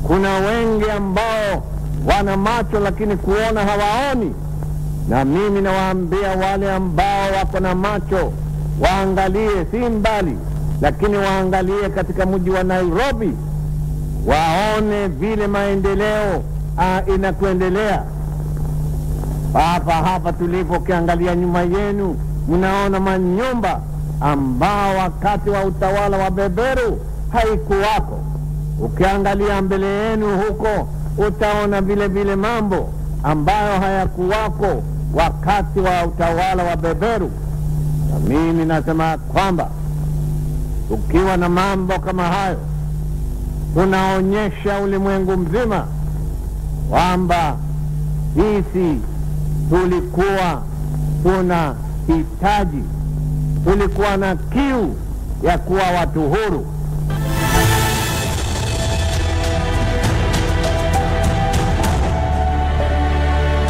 kuna wengi ambao wana macho lakini kuona hawaoni na mimi nawaambia wale ambao wako na macho waangalie si mbali lakini waangalie katika mji wa nairobi waone vile maendeleo uh, inakuendelea hapa hapa tulipo ukiangalia nyuma yenu mnaona manyumba ambao wakati wa utawala wa beberu haikuwako ukiangalia mbele yenu huko utaona vile vile mambo ambayo hayakuwako wakati wa utawala wa beberu na mimi nasema kwamba ukiwa na mambo kama hayo tunaonyesha ulimwengu mzima kwamba sisi tulikuwa tuna hitaji tulikuwa na kiu ya kuwa watu huru